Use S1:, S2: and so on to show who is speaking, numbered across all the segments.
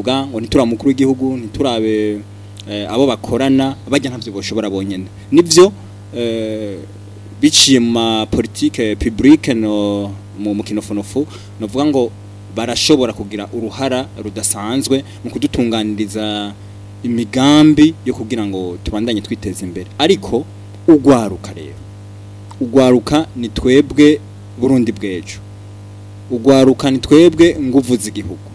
S1: bavuga ngo ntiturabe umukuru w'igihugu ntiturabe eh, abo bakorana bajya ntavyo boshobora bonyene nivyo eh, biciye mu ma politique publique no mu mukinofonofu novuga ngo barashobora kugira uruhara rudasanzwe mu kudutunganiriza imigambi yo kugira ngo tubandanye twiteza imbere ariko ugwaruka rero ugwaruka ni twebwe Burundi bwejo ugwaruka ni twebwe nguvu z'igihugu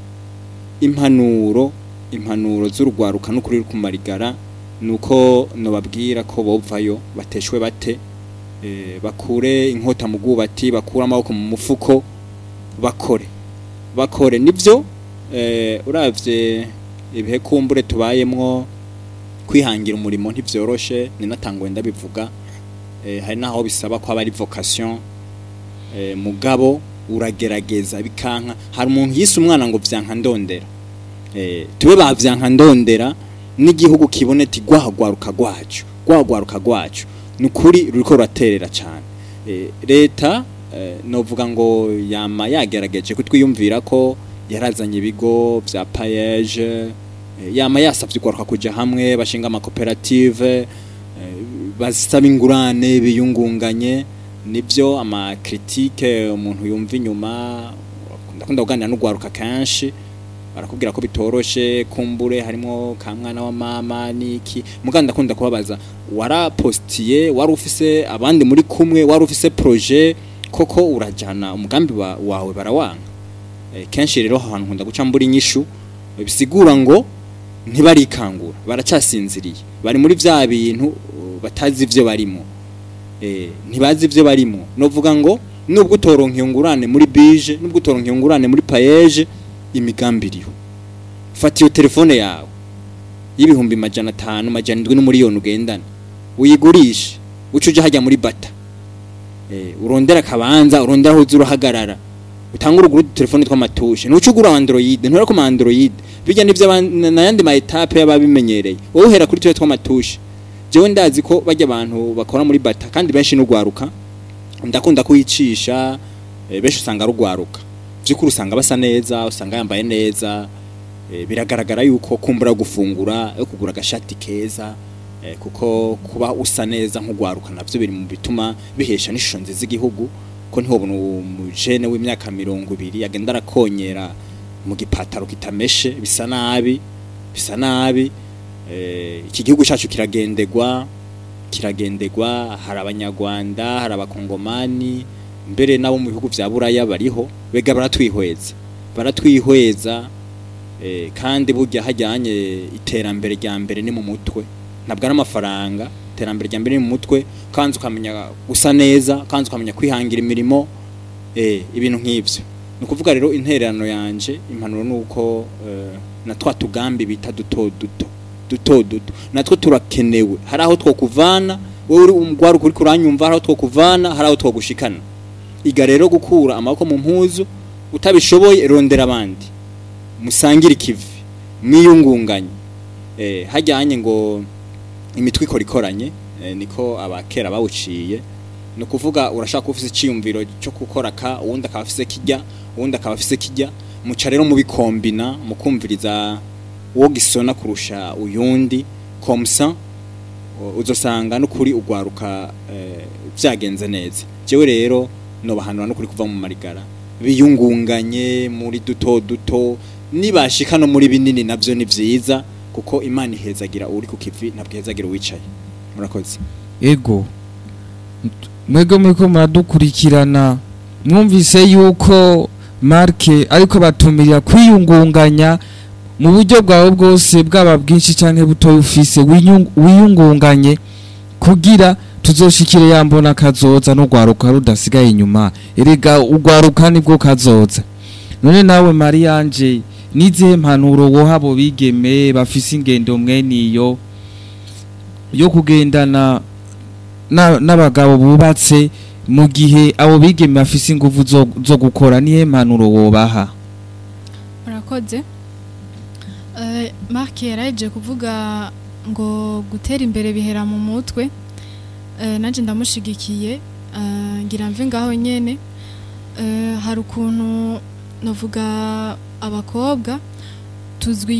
S1: impanuro impanuro z'urugwaruka n'ukuri ruri kumarigara nuko nobabwira ko bovayo bateshwe bate eh, bakure inkota mu bwubati bakure amaboko mu mufuko bakore bakore nivyo eh, uravye ibihe kumbure tubayemwo kwihangira umurimo ntivyoroshe ninatangwe ndabivuga eh, hari naho bisaba ko aba ari vocation eh, mugabo uragerageza bikanka hari umuntu yise umwana ngo vyanka ndondera eh, tube bavyanka ndondera n'igihugu kibone ti gwahagwaruka gwacu gwahagwaruka gwacu nukuri ruriko ruraterera cyane eh, leta eh, novuga ngo yama yagerageje kutwiyumvira ko yarazanye ibigo vya payeje eh, yama yasavye ugwaruka kuja hamwe bashinga amakoperative eh, basaba ingurane biyungunganye nibyo amakritike umuntu yumva inyuma ndakunda kuganira n'ugwaruka kenshi barakubwira ko bitoroshe kumbure harimo ka mwana wa mama niki muganda ndakunda kubabaza warapostiye wari ufise abandi muri kumwe wari ufise projet koko urajana umugambi wa, wawe barawanga e, kenshi rero ahantu nkunda guca mbura inyishu bisigura ngo ntibarikangura baracyasinziriye bari muri vya bintu uh, batazi ivyo barimo eh ntibazi ivyo barimo novuga ngo nubwo utoronka ingurane muri bije nubwo utoronka ingurane muri payeje imigambi iriho fata iyo telefone yawe y'ibihumbi majana atanu majana indwi n'umuriyoni ugendana uyigurishe uca uja hajya muri bata eh urondera akabanza urondera aho uza urahagarara utanga uruguru telefone tw'amatushe ntuca ugura android ntura ku ma android bijya nivyo aban- n'ayandi ma etape y'ababimenyereye wowe uhera kuri twe tw'amatushe jewe ndazi ko bajya abantu bakora muri bata kandi benshi n'ugwaruka ndakunda kuyicisha eh, benshi usanga rugwaruka byukuri usanga basa neza usanga yambaye neza eh, biragaragara yuko kumbura gufungura yo kugura agashati keza eh, kuko kuba usa neza nk'ugwaruka navyo biri mu bituma bihesha n'ishusho nziza igihugu ko ntihobona umujene w'imyaka mirongo ibiri agenda arakonyera mu gipataro kitameshe bisa nabi bisa nabi eh, iki gihugu cyacu kiragendegwa kiragendegwa hari abanyarwanda hari abakongomani mbere nabo mu bihugu vya buraya bariho bega baratwihweza baratwihweza eh, kandi burya hajyanye iterambere rya mbere ni mu mutwe ntabwo ari amafaranga iterambere rya mbere ni mu mutwe kandi ukamenya gusa neza kandi ukamenya kwihangira imirimo eh, ibintu nk'ivyo ni ukuvuga rero intererano yanje impanuro ni uko eh, na twa tugambi bita duto duto duto duto natwo turakenewe hari aho twokuvana wowe uri umugwaruka uriko uranyumva hari aho twokuvana hari aho twogushikana iga rero gukura amaboko mu mpuzu utabishoboye rondera abandi musangire ikivi mwiyungunganye eh, hajyanye ngo imitwe ikora ikoranye eh, niko abakera bawuciye ni ukuvuga urashaka kuba ufise icyiyumviro cyo gukora ka uwundi akaba afise kijya uwundi akaba afise kijya muca rero mubikombina mukumviriza uwo gisona kurusha uyundi komsa uzosanga n'ukuri ugwaruka eh, vyagenze neza jewe rero nobahanura n'ukuri kuva mu marigara biyungunganye muri duto duto nibashika no muri binini navyo ni vyiza kuko imana ihezagira uri ku kivi ntabwo ihezagira uwicaye murakoze
S2: ego mwebwe muriko muradukurikirana mwumvise yuko marke ariko batumirira kwiyungunganya mu buryo bwawe bwose bwaba bwinshi canke butoya ufise winyung- wiyungunganye kugira tuzoshikire yambona kazoza n'urwaruka rudasigaye inyuma erega urwaruka nibwo kazoza none nawe mariyanje nizihe mpanuro woha abo bigeme bafise ingendo mweniyo yo kugendana na- n'abagabo bubatse mu gihe abo bigeme bafise ingufu zo, zo gukora nihe mpanuro wobaha
S3: murakoze Eh, mark yaraje kuvuga ngo gutera imbere bihera mu mutwe Eh, nanjye ndamushigikiye Eh, ngira mve ngaho nyene Eh, hari ukuntu navuga abakobwa tuzwi